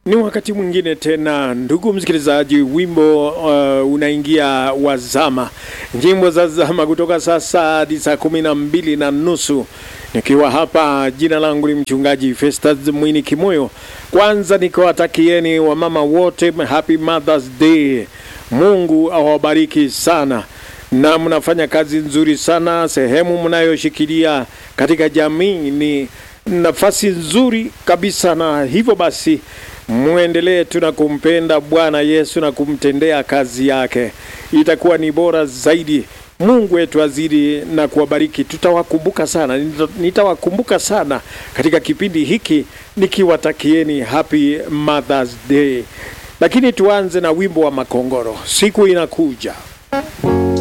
Ni wakati mwingine tena, ndugu msikilizaji, wimbo uh, unaingia wazama, nyimbo za zama kutoka sasa hadi saa kumi na mbili na nusu nikiwa hapa. Jina langu ni mchungaji Festus Mwini Kimoyo. Kwanza nikiwatakieni wamama wote happy Mother's Day. Mungu awabariki sana na mnafanya kazi nzuri sana. Sehemu mnayoshikilia katika jamii ni nafasi nzuri kabisa, na hivyo basi mwendelee tu na kumpenda Bwana Yesu na kumtendea kazi yake, itakuwa ni bora zaidi. Mungu wetu azidi na kuwabariki. Tutawakumbuka sana, nitawakumbuka sana katika kipindi hiki nikiwatakieni happy Mother's Day. Lakini tuanze na wimbo wa Makongoro, siku inakuja.